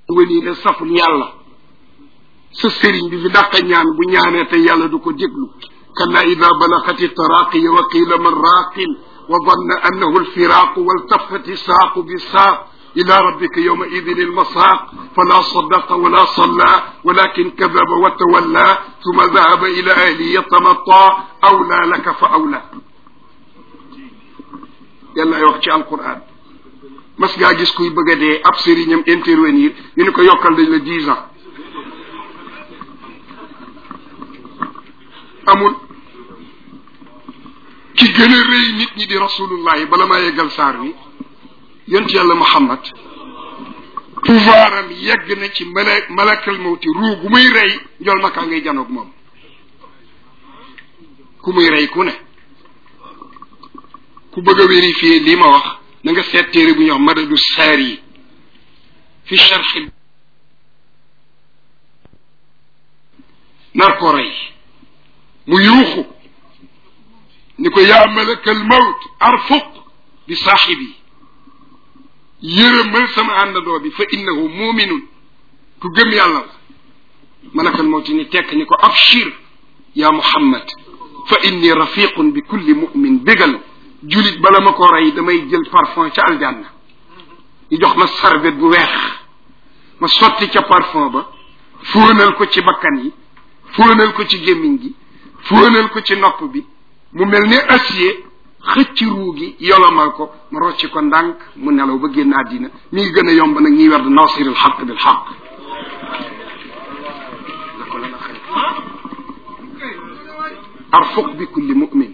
wëni ne saful yàlla sa sëriñ bi fi dàqa ñaan bu ñaanee te yàlla du ko déglu kalla ida balagati taraqiya wa qila man raqin wa danna annahu alfiraqu waltafati saaqu bisaaq ila rabbika yawma idin almasaaq fala sadaqa wala salla walakin kadaba wa tawalla thumma dhahaba ila ahlihi yatamatta awla laka fa awla yàllaay wax ci alquran mas ngaa gis kuy bëgg a dee ab sëriñam intervenir ñu ne ko yokkal dañ la dix ans amul ki gën a rëy nit ñi di rasulullahi bala maa yeggal saar wi yont yàlla muhammad pouvoir am yegg na ci mala malakal mawti ruu gu muy rey njol makaa ngay janoog moom ku muy rey ku ne ku bëgg a vérifier lii ma wax na nga seet téere bu ñuy wax madadu saar yi fi charxi nar ko rey mu yuuxu ni ko yaa malakal mawt arfuq bi saaxibi yërëmal sama àndandoo bi fa innahu muminun ku gëm yàlla la malakal mawt ni tekk ni ko abshir ya muhammad fa inni rafiqun bi kulli mumin bégal julit bala ma ko rey damay jël parfum ca aljanna ñu jox ma sarbet bu weex ma sotti ca parfum ba fóonal ko ci bakkan yi fóonal ko ci gémmiñ gi fóonal ko ci nopp bi mu mel ni acier xëcc ruu gi yolomal ko ma rocci ko ndànk mu nelaw ba génn àddina mi ngi gën a yomb nag ñiy werd nasiril xaq bil xaq arfuq bi kulli mumin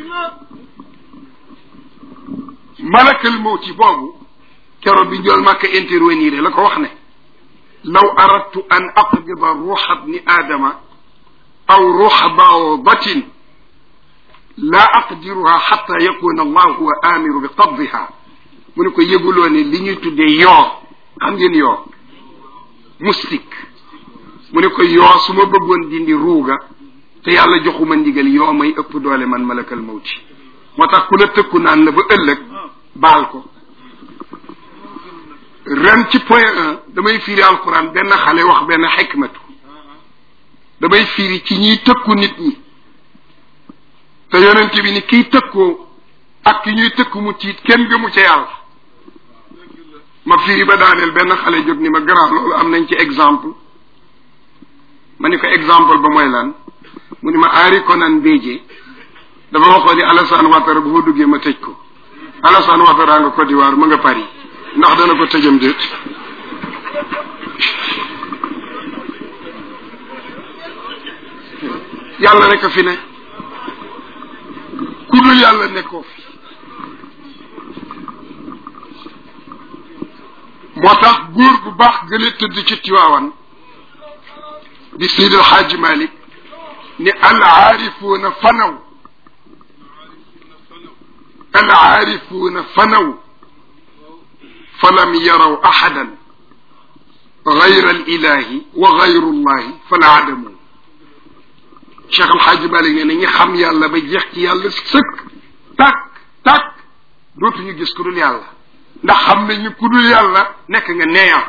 malakal mawti boobu keroog bi njool màkka intervenir la ko wax ne law aradtu an aqbida ruuxa bni aadama aw ruuxa bawdatin laa aqdiruha xata yakuna allah huwa amiru bi qabdiha mu ne ko yëguloo ne li ñuy tuddee yoo xam ngeen yoo moustique mu ne ko yoo su ma bëggoon dindi ruuga te yàlla joxuma ndigal yoo may ëpp doole man malakal mawti moo tax ku la tëkku naan la ba ëllëg baal ko ren ci point un damay firi alquran benn xale wax benn xikmatu damay firi ci ñiy tëkku nit ñi te yonent bi ni kiy tëkkoo ak ki ñuy tëkku mu tiit kenn gëmu ca yàlla ma firi ba daaneel benn xale jóg ni ma grand loolu am nañ ci exemple ma ni ko exemple ba mooy lan mu ni ma Henri Konan Bédié dafa waxoon ni Alassane Ouattara bu fa duggee ma tëj ko Alassane Ouattara nga Côte d'Ivoire ma nga Paris ndax dana ko tëjam déet yàlla rek a fi ne ku dul yàlla nekkoo fi moo tax góor bu baax gën a tëdd ci Tiwaawan di Seydi El Hadji Malick ni al aarifuuna fanaw al aarifuuna fanaw falam yaraw axadan gayra al ilahi wa gayru llahi fala adamu Cheikh El Hadji Malick nee na ñi xam yàlla ba jeex ci yàlla sëkk tàkk tàkk dootuñu gis ku dul yàlla ndax xam nañu ku dul yàlla nekk nga neeya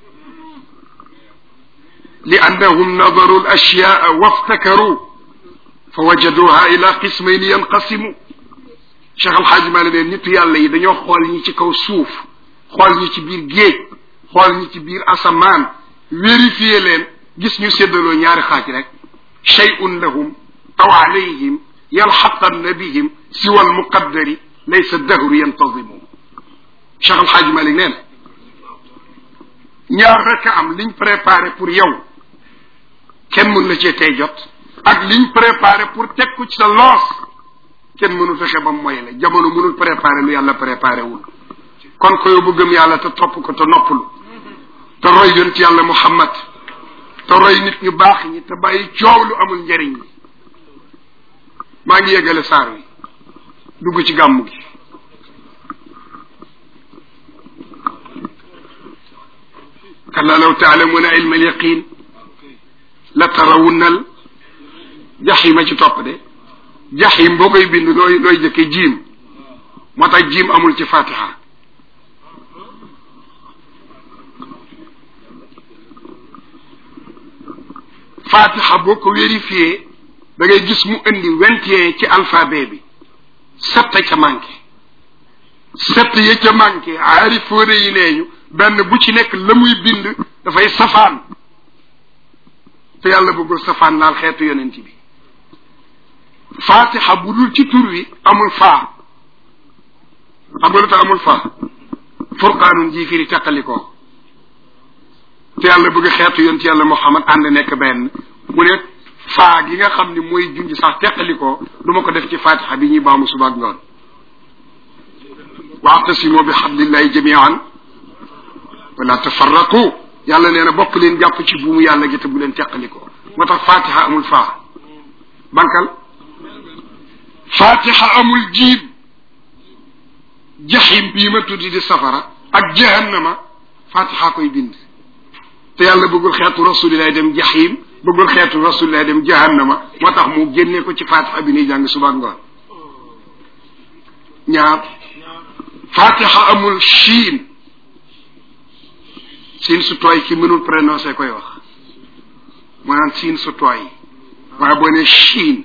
li annahum nadaru al ashyaa waftakaru fa wajaduha ila qismayn yanqasimu Cheikh El Hadji Malick ne nitu yàlla yi dañoo xool ñi ci kaw suuf xool ñi ci biir géej xool ñi ci biir asamaan vérifier leen gis ñu séddaloo ñaari xaaj rek shay'un lahum aw alayhim yalxaqanna bihim siwa almuqaddari laysa dahru yantazimu Cheikh El Hadji Malick nee na ñaar rek a am liñ préparé pour yow kenn mën la cee tey jot ak liñ préparé pour teg ko ci sa loos kenn mënu fexe ba moy la jamono mënul préparé lu yàlla préparé wul kon ko yow bu gëm yàlla te topp ko te noppalu te roy yonent yàlla Muhammad te roy nit ñu baax ñi te bàyyi coow lu amul njariñ ñi maa ngi yeggale saar wi dugg ci gàmmu gi kalla law taalamuuna ilma al yaqin la tarawunnal jaxima ci topp de jaxim boo koy bind looy looy jëkke jiim moo tax jiim amul ci fatiha fatiha boo ko vérifié da ngay gis mu indi vingt et un ci alphabet bi sept ca manqué sept ya ca manqué aari fóore yi nee ñu benn bu ci nekk la muy bind dafay safaan te yàlla bëggul safaan laal xeetu yonent bi fatiha bu dul ci tur wi amul faa xam nga lu tax amul faa furqaanun ji firi teqalikoo te yàlla bëgg xeetu yonent yàlla Muhammad ànd nekk benn mu ne faa gi nga xam ni mooy junj sax teqalikoo du ma ko def ci fatiha bi ñuy baamu suba ak ngoon waatasimoo bi xablillahi jamian wala tafarraqu yàlla nee na bokk leen jàpp ci buumu yàlla gi te bu leen teqalikoo moo tax fatiha amul faa bankal fatiha amul jiib jaxim bii ma tuddi di safara ak jahannama fatiha koy bind te yàlla bëggul xeetu rasulillahi dem jaxim bëggul xeetu rasulillahi dem jahannama moo tax mu génnee ko ci fatiha bi nuy jàng suba ngoon ñaar fatiha amul chiin siin su tooy ki mënul prononcé koy wax maanaam siin su tooy waaye boo ne chiin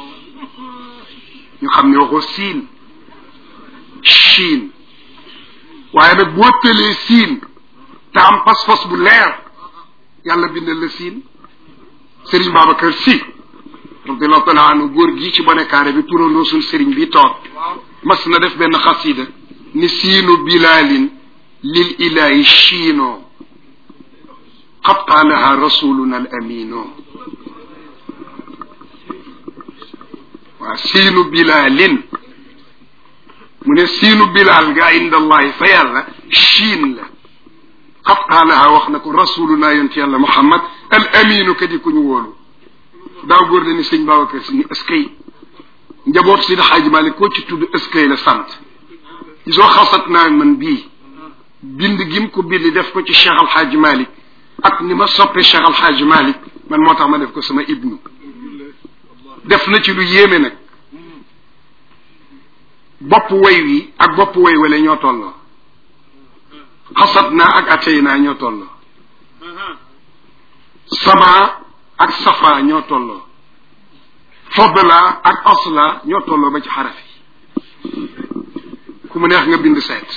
ñu xam ne waxoo siin chiin waaye nag boo tëlee siin te am pas-pas bu leer yàlla bindal la siin Serigne Babacar Sy radiallahu taala anhu góor gii ci bonekaare bi turandoo suñ Serigne bi toog mas na def benn xasida ni siinu bilalin lil ilahi chiino qad qaalaha rasuluna al amino waaw siinu bilalin mu ne siinu bilal nga inda allahi fa yàlla chiin la qad qaalaha wax na ko rasuluna yonent yàlla muhammad al aminu ka di ku ñu wóolu daaw góor la ni sëñ Babacar si ni eskay njaboot si da xaaji Malik koo ci tudd eskay la sant gisoo xasat naa man bii bind gim ko bind def ko ci Cheikh Al Hadj Malick ak ni ma soppe Cheikh Al Hadj Malick man moo tax ma def ko sama ibnu def na ci lu yéeme nag bopp way wi ak bopp way wala ñoo tolloo xasat naa ak atey naa ñoo tolloo sama ak safa ñoo tolloo fadla ak asla ñoo tolloo ba ci xaraf yi ku mu neex nga bind seet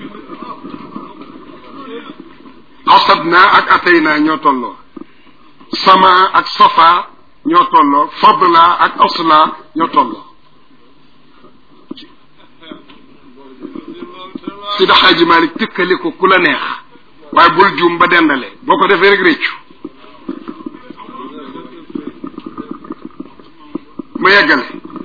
xasad naa ak atay naa ñoo tolloo sama ak safa ñoo tolloo fadla ak asla ñoo tolloo si da xaaji Malik tëkkale ko ku la neex waaye bul juum ba dendale boo ko defee rek réccu ma yeggale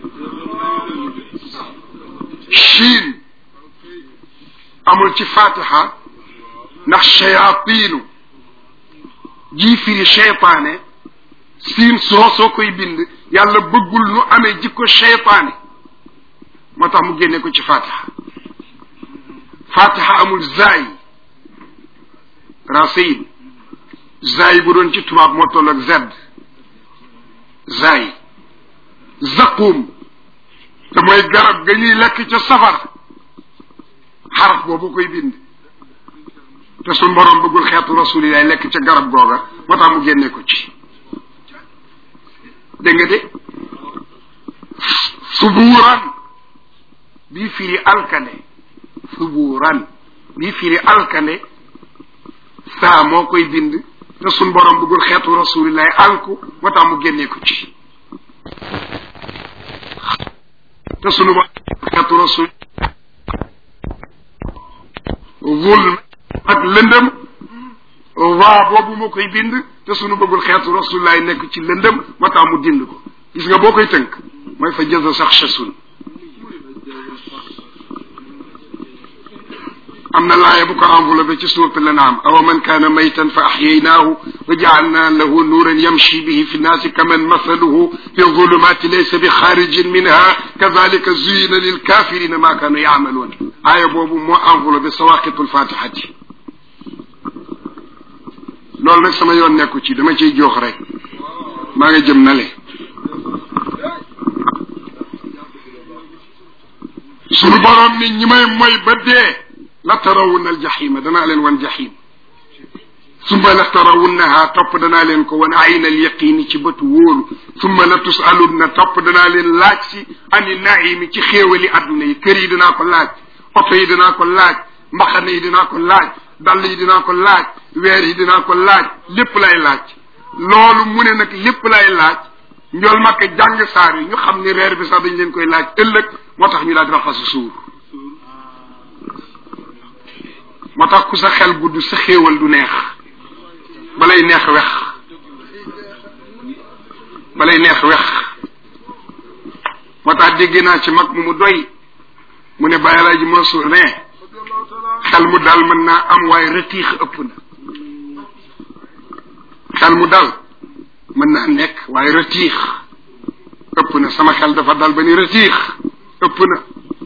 chiin amul ci fatiha ndax chayatinu jii firi cheytaane siin soo soo koy bind yàlla bëggul nu amee jikko cheytaane moo tax mu génne ko ci fatiha fatiha amul zaay rasin zaay bu doon ci tubaab moo toll ak zedd zaay zaqum te mooy garab ga ñuy lekk ca safar xaraf boobu koy bind te suñ borom bëggul xeetu rasulillahi lekk ca garab googa moo tax mu génne ko ci dégg nga de subuuran bii firi alkande subuuran bii firi alkande saa moo koy bind te suñ borom bëggul xeetu rasulillahi alku moo tax mu génne ko ci te sunu ba xeetu rasul zulm ak lëndëm waa boobu moo koy bind te sunu bëggul xeetu rasulullaay nekk ci lëndëm moo tax mu dind ko gis nga boo koy tënk mooy fa jëza sax chasun am na laaya bu ko enveloppé ci suurat l'An'am awa man kaana maytan fa axyaynaahu wa jaalna lahu nuuran yamshi bihi fi nnaasi kaman masaluhu fi zulumaati laysa bi xaarijin minha kazalika zuyina lilkafirina ma kaanu yaamaluun aaya boobu moo enveloppé sawaqitul fatihati loolu nag sama yoon nekku ci dama ciy jox rek maa nga jëm nale sunu borom ni ñi may moy ba dee la tarawun al jaxima danaa leen wan jaxim summa la tarawunnaha topp danaa leen ko wan ayna al yaqini ci bëtu wóolu summa la tusalunna topp danaa leen laaj si ani naimi ci xéewali adduna yi kër yi dinaa ko laaj oto yi dinaa ko laaj mbaxane yi dinaa ko laaj dàll yi dinaa ko laaj weer yi dinaa ko laaj lépp lay laaj loolu mu ne nag lépp lay laaj njool makka jàng saar yi ñu xam ni reer bi sax dañ leen koy laaj ëllëg moo tax ñu daal di raxasu suur moo tax ku sa xel gudd sa xéewal du neex balay neex wex balay neex wex moo tax dégg naa ci mag mu mu doy mu ne bàyyi laa ji Mansour ne xel mu dal mën naa am waaye retiix ëpp na xel mu dal mën naa nekk waaye retiix ëpp na sama xel dafa dal ba ni retiix ëpp na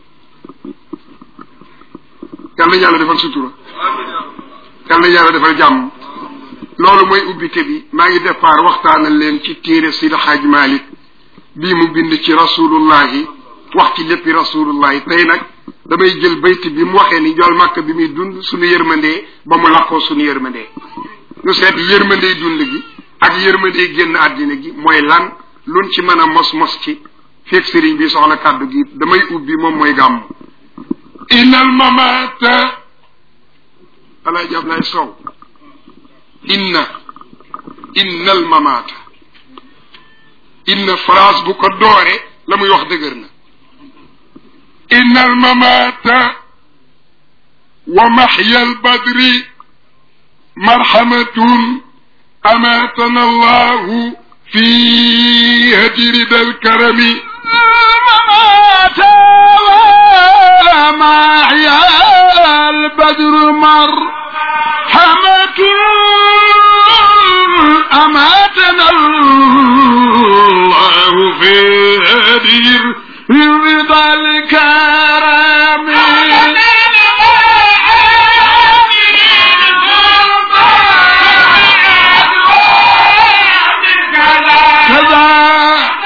yàlla na yàlla defal sutura yàlla na yàlla defal jàmm loolu mooy ubbite bi maa ngi départ waxtaanal leen ci téere Sidi Xaaj Malik bii mu bind ci rasulullahi wax ci léppi rasulullahi tey nag damay jël bayt bi mu waxee ni jool màkk bi muy dund suñu yërmandee ba mu làqoo suñu yërmandee ñu seet yërmandey dund gi ak yërmandey génn àddina gi mooy lan luñ ci mën a mos mos ci feeg sëriñ bi soxla kàddu gi damay ubbi moom mooy gàmm innal mamata alaaji Ablaay Sow inna innal mamata inna phrase bu ko doore la muy wax dëgër na innal mamata wa maxya albadri marhamatun amatana allahu fi hajri dal karami الممات ومحيا البدر مرحمة أماتنا الله في هدير رضا الكرم كذا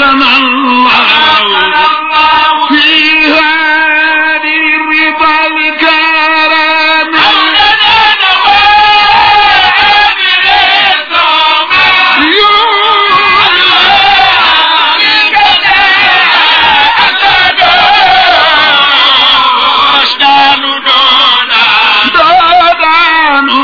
أماتنا الله في هذه الرضا الكرم دادان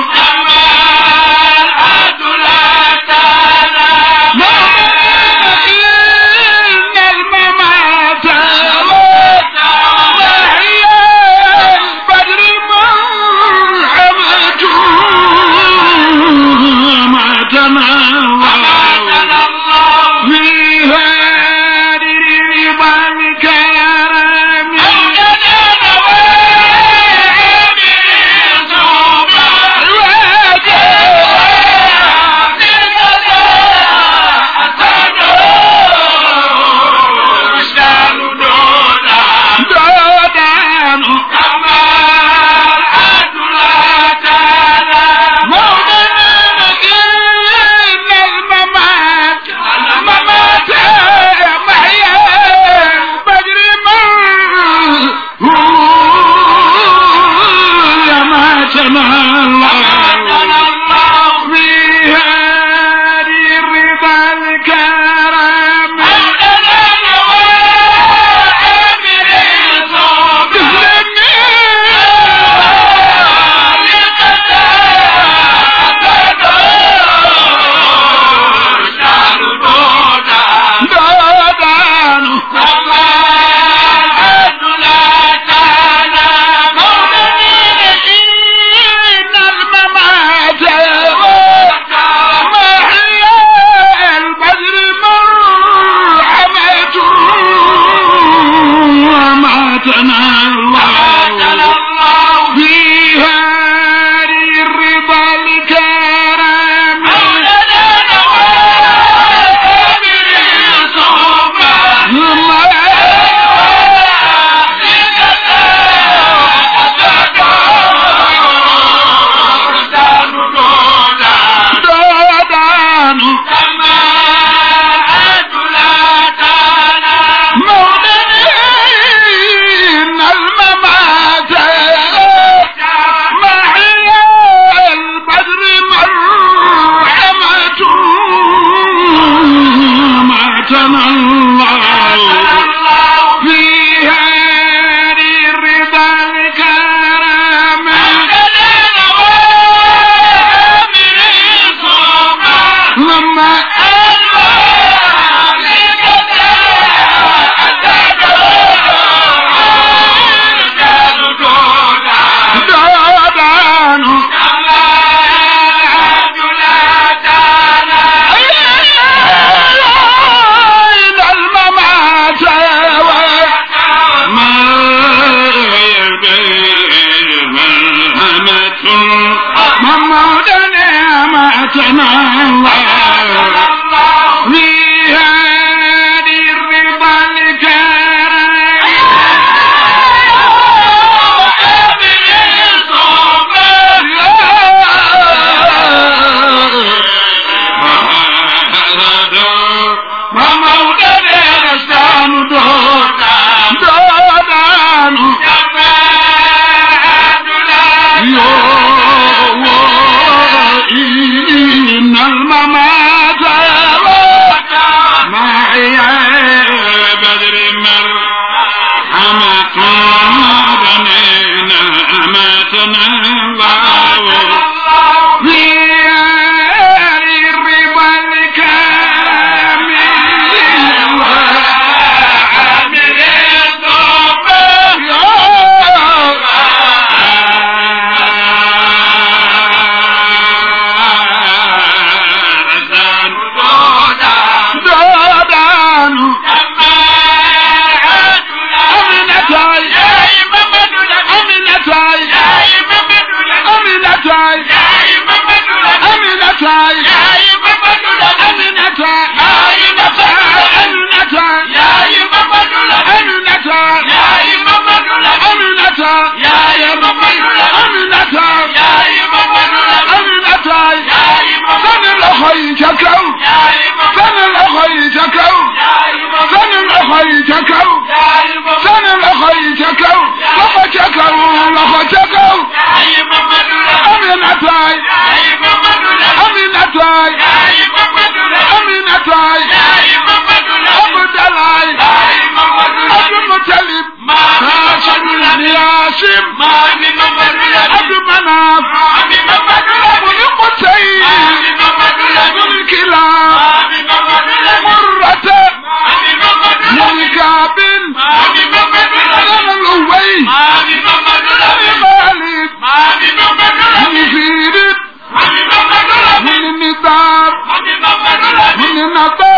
Abdalaay Abdalaay Abdul Mutalib Haashim Yaasim Abdu Manaaf Buni Qusay Buni Kilaab Murrata Buni Kaabin Bani Luway Bani Maalib Bani Fiirit Bani Nidaar Bani Nadar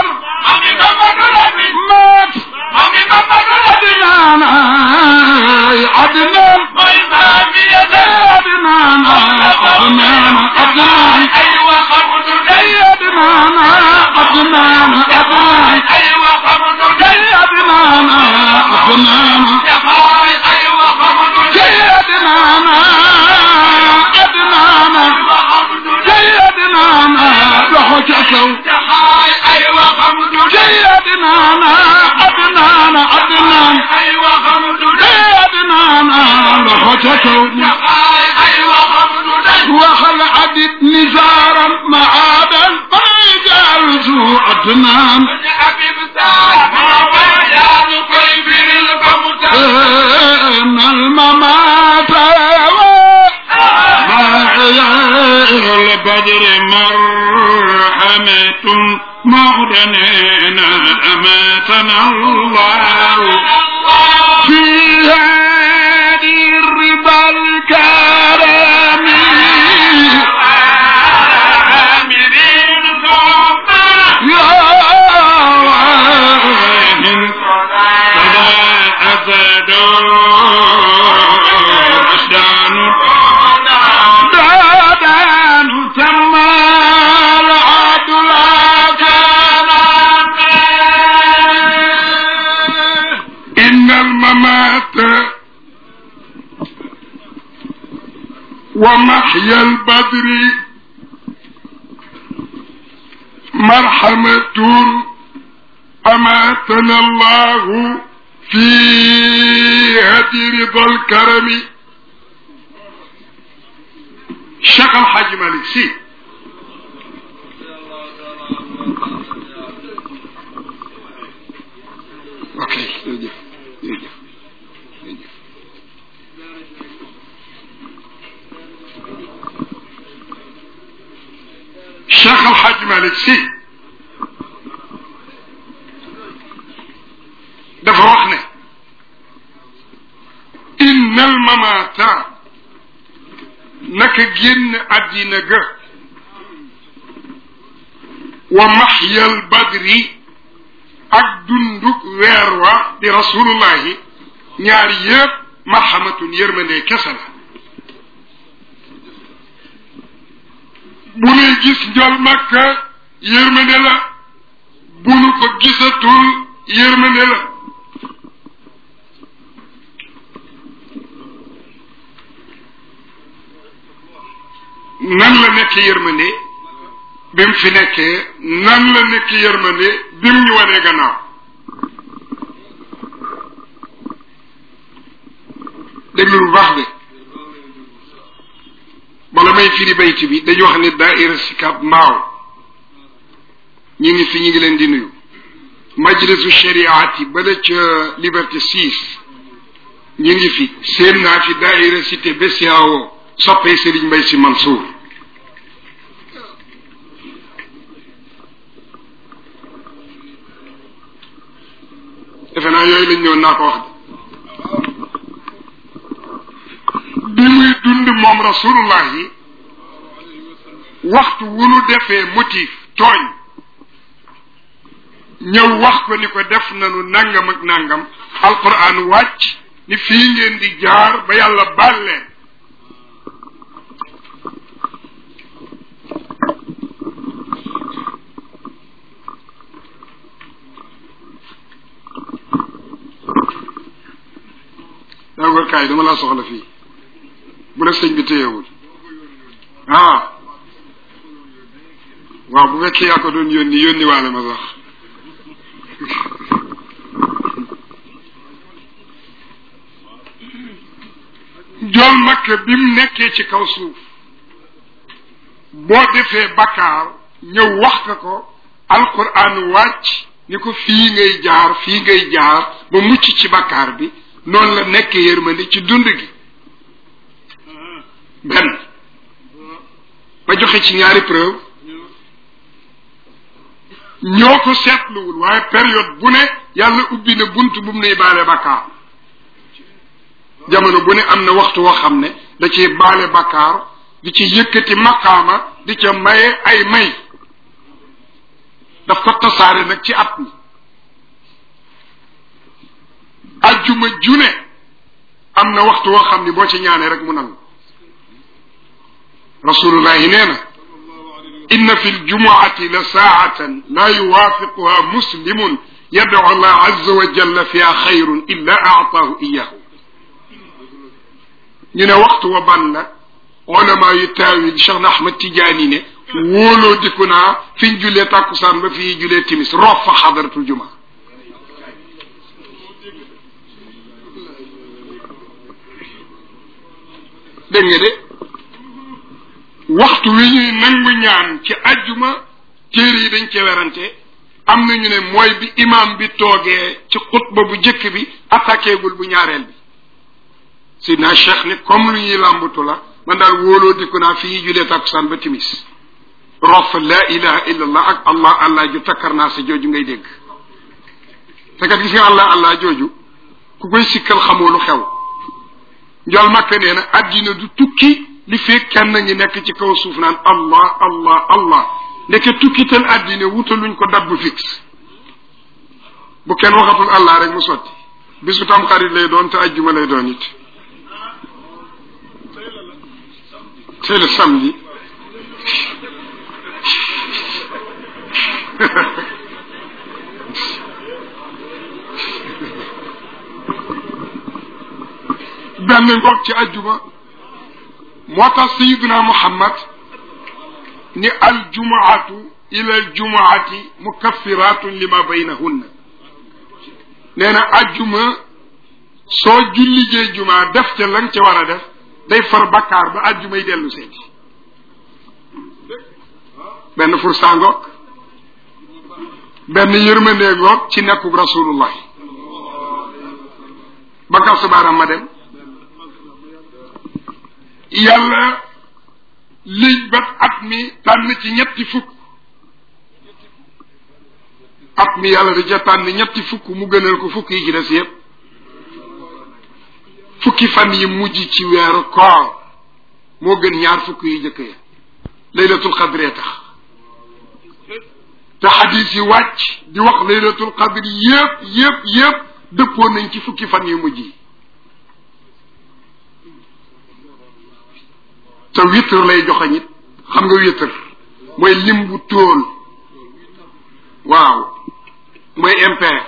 Maat Adnaan ay Adnaan Adnaan Adnaan Adnaan ay Adnaan Adnaan Adnaan ay Adnaan Adnaan jay Adnaan Adnaan jay Adnaan loxo ca kaw jay Adnaan Adnaan Adnaan jay Adnaan loxo ca kaw waxal adit nizaaran maadan fayjal zu Adnaan إن الممات البدر مرحمة مغدنينا أماتنا الله في هذه الرضا الكرم يا واهن فلا أفد رشدان دادان تما العدل كان إن الممات ومحيا البدر مرحمة أماتنا الله في هدي رضا الكرم Cheikh Al Hadj Malick Sy ok jërëjëf jërëjëf jërëjëf Cheikh Al Hadj Malick Sy dafa wax ne inna al mamata naka génn àddina ga wa maxyal badri ak dunduk weer wa di rasulullahi ñaar yëpp marhamatun yërmande kese la bu nuy gis njol makka yërmande la bu nu ko gisatul yërmande la nan la nekk yërmande bi mu fi nekkee nan la nekk yërmande bi mu ñu wanee gannaaw déglu lu baax de bala may firi bayti bi dañu wax ne daaira sikab mbaaw ñi ngi fi ñi ngi leen di nuyu majlisu shariati bala ca liberté six ñi ngi fi seen naa fi daaira cité besiao soppee Serigne Mbaye Sy Mansour defe naa yooyu lañ ñëwoon naa ko wax de bi muy dund moom rasulullah yi waxtu wu nu defee motif tooñ ñëw wax ko ni ko def nanu nangam ak nangam alquran wàcc ni fii ngeen di jaar ba yàlla baal leen daa góor kaay dama laa soxla fii bu la sëñ bi téyewul ah waaw bu fekkee yaa ko doon yónni yónni waale ma sax jool makk bi mu nekkee ci kaw suuf boo defee bakkaar ñëw wax ka ko alquran wàcc ni ko fii ngay jaar fii ngay jaar ba mucc ci bakkaar bi noonu la nekk yërmande ci dund gi benn ba joxe ci ñaari preuve ñoo ko seetluwul waaye période bu ne yàlla ubbi na bunt bu mu nuy baale bakkaar jamono bu ne am na waxtu woo xam ne da ciy baale bakkaar di ci yëkkati maqaama di ca maye ay may daf ko tasaare nag ci at mi ajjuma june am na waxtu woo xam ni boo ci ñaanee rek mu nangu rasulullahi nee na inna fi ljumuati la saatan la yuwaafiquha muslimun yadcu allah azza wa jalla fiha xayrun illa aataahu iyahu ñu ne waxtu wa ban la ulama yu taawil Cheikh na Ahmad Tijaani ne wóoloo dikku naa fi ñu julee tàkkusaan ba fii julee timis roof fa xadaratul juma dégg nga de waxtu wi ñuy nangu ñaan ci ajjuma téere yi dañ cee werante am na ñu ne mooy bi imam bi toogee ci xutba bu jëkk bi attaqué gul bu ñaareel bi sidna cheikh ni comme lu ñuy làmbatu la man daal wóoloo dikku naa fi ñuy julee tàkkusaan ba timis rof la ilaha illa allah ak allah allah ju takkar naa sa jooju ngay dégg te kat gis nga allah allah jooju ku koy sikkal xamoo lu xew njol makka nee na addina du tukki li fekk kenn ngi nekk ci kaw suuf naan allah allah allah ndeke tukkital addina wutaluñ ko dab bu fixe bu kenn waxatul allah rek mu sotti bisu tam xarit lay doon te ajjuma lay doon it c'est le samedi benn ngoog ci ajjuma moo tax sayiduna muhammad ni aljumaatu ila aljumaati mukaffiratun lima baynahunna nee na ajjuma soo julligee juma def ca la nga ca war a def day far bakkaar ba ajjumay dellu seeti benn fursa ngoog benn yërmandee ngoog ci nekkug rasulullah bakkaar subaaram ma dem yàlla liñ bat at mi tànn ci ñetti fukk at mi yàlla da ca tànn ñetti fukk mu gënal ko fukk yi ci des yépp fukki fan yi mujj ci weeru koor moo gën ñaar fukk yi jëkk ya laylatul qadree tax te xadis yi wàcc di wax laylatul qadri yépp yépp yépp dëppoo nañ ci fukki fan yu mujj yi te witr lay joxe nit xam nga witr mooy lim bu tóol waaw mooy impair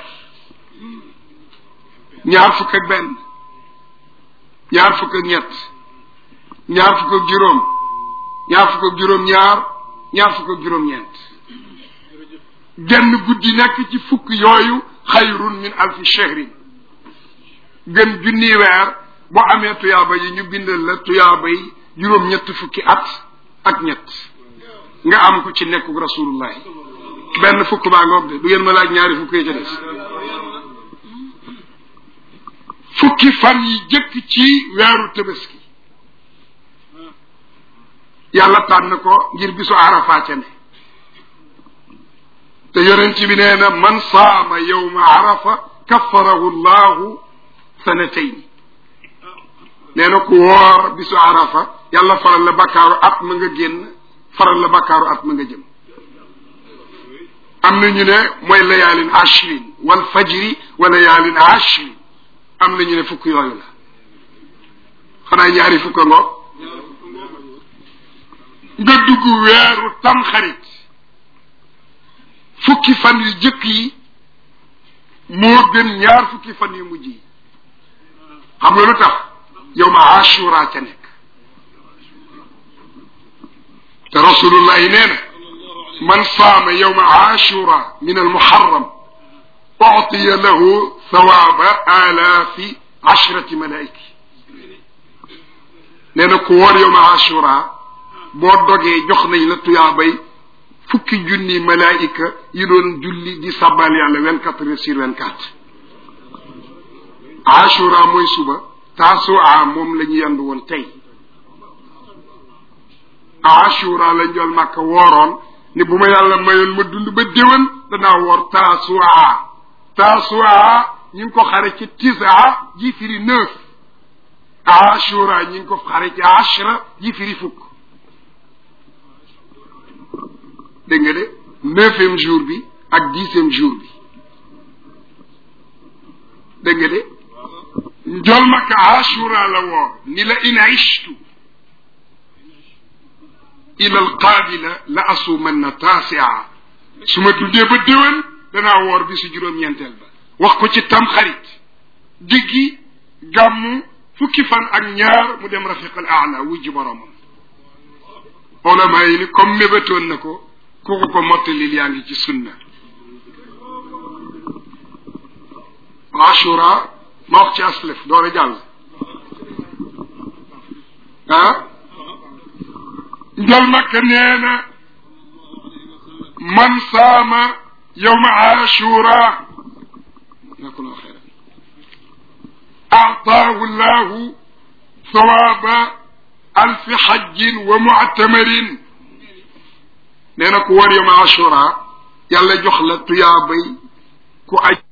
ñaar fukk ak benn ñaar fukk ak ñett ñaar fukk ak juróom ñaar fukk ak juróom ñaar ñaar fukk ak juróom ñeent genn guddi nekk ci fukk yooyu xayrun min alfi shahrin gën junni weer boo amee tuyaaba yi ñu bindal la tuyaaba yi juróom ñett fukki at ak ñett nga am ko ci nekkuk rasulullah benn fukk baa ngoog de du ngeen ma laaj ñaari fukk yi ca des fukki fan yi jëkk ci weeru tabaski yàlla tànn ko ngir bisu arafa ca ne te yonent bi nee na man saama yowma arafa kaffarahu llahu sanatayn nee na ku woor bisu arafa yàlla faral la bakkaaru at ma nga génn faral la bakkaaru at ma nga jëm am na ñu ne mooy layaalin ashrin wal fajri wa layaalin ashrin am na ñu ne fukk yooyu la xanaa ñaari fukk ngoog nga dugg weeru tamxarit fukki fan yu jëkk yi moo gën ñaar fukki fan yu mujj yi xam nga lu tax yow ma ashura ca nekk te rasulullahi nee na man saama yowma ashura min almuharram uctiya lahu thawaaba alaafi ashrati malaiki nee na ku woor yowma ashura boo dogee jox nañ la tuyaabay fukki junni malaayika yi doon julli di sabbal yàlla vingt quatre heures sur vingt quatre ashura mooy suba taasua moom la ñu yendu woon tey ashura la njol màkka wooroon ni bu ma yàlla mayoon ma dund ba déwén danaa woor taasua taasua ñu ngi ko xare ci tisa ji firi neuf ashura ñu ngi ko xare ci ashra ji firi fukk dégg nga de neuvième jour bi ak dixième jour bi dégg nga de njol maka ashura la woor ni la in ishtu ila alqaabila la asuumanna taasia su ma dundee ba déwén danaa woor bi su juróom-ñeenteel ba wax ko ci tam xarit diggi gàmmu fukki fan ak ñaar mu dem rafiq al aala wujji boromam olama yi ni comme mébétoon na ko ku ko ko mottalil yaa ngi ci sunna ashura ma wax ci aslef door a jàll ah njal makka nee na man saama yowma ashura jazakumullahu xayran aataahu llahu sawaaba alfi xajjin wa muctamarin nee na ku war yowma ashura yàlla jox la tuyaabay ku aj